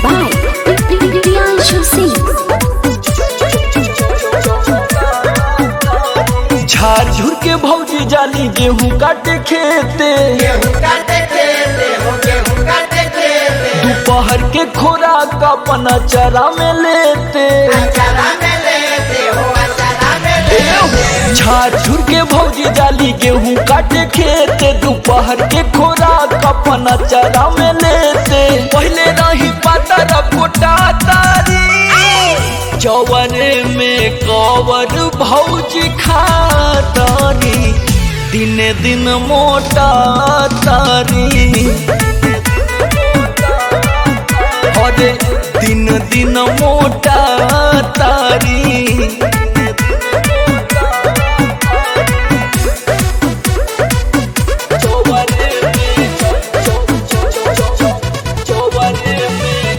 by Priyanshu Singh. झार झुर के भौजी जाली गेहूं काटे खेते गेहूं काटे खेते हो गेहूं काटे खेते दोपहर के खोराक अपना चरा में लेते अचारा में लेते हो अचारा में लेते झार झुर के भौजी जाली गेहूं काटे खेते दोपहर के खोराक अपना चरा में लेते पहले नहीं पता रपोटा तारी चौवर में कवर भौजी खातारी दिन दिन मोटा तारी अरे दिन दिन मोटा तारी चौबरे में चौबरे में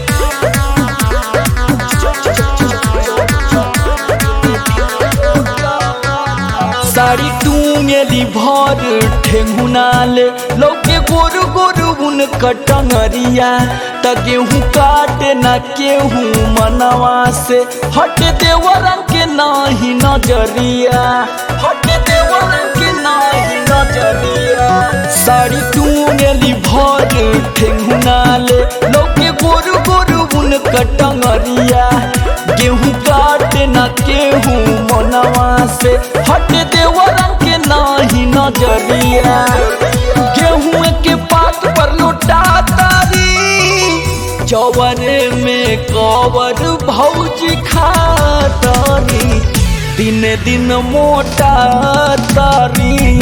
साड़ी टूंगेली भर ठेंगुनाले लौके गोरु गोरु उन कटंगरिया त गेहूं काटे ना केहूं मनवा से हट देवरन के नाही नजरिया हट देवरन के नाही नजरिया साड़ी टूंगेली भर ठेंगुनाले लौके गोरु गोरु उन कटंगरिया गेहूं काटे ना केहूं मनवा से हट देवरन के नाही नजरिया गेहूं के पात पर लुटा तारी चौबरे में कवर भौजी खातारी दिन दिन मोटा तारी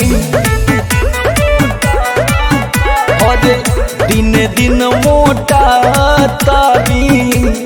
अरे दिन दिन मोटा तारी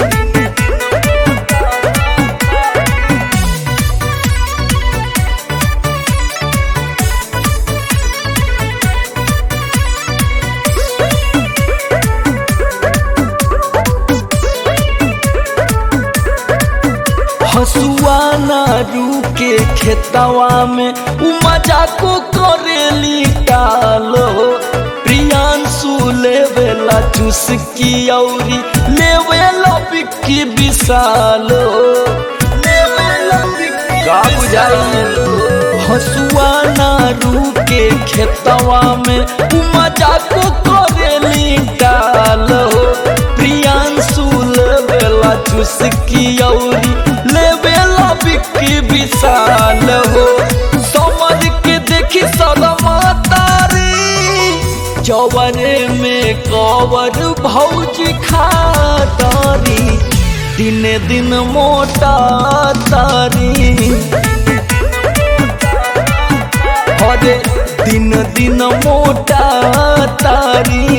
हसुआ नारू के खेतवा में उ मजा को करेली टालो प्रियांशु लेवेला चुस्की औरी लेवेला बिक्की विशालो लेवेला बिक्की का बुझाइलो हसुआ नारू के खेतवा में उ मजा को करेली टालो प्रियांशु लेवेला चुस्की औरी लेवेला बिक्की विशाल हो समझ के देखी सदमा तारी चौबरे में कवर भौजी खातारी दिन दिन मोटा तारी अरे दिन दिन मोटा तारी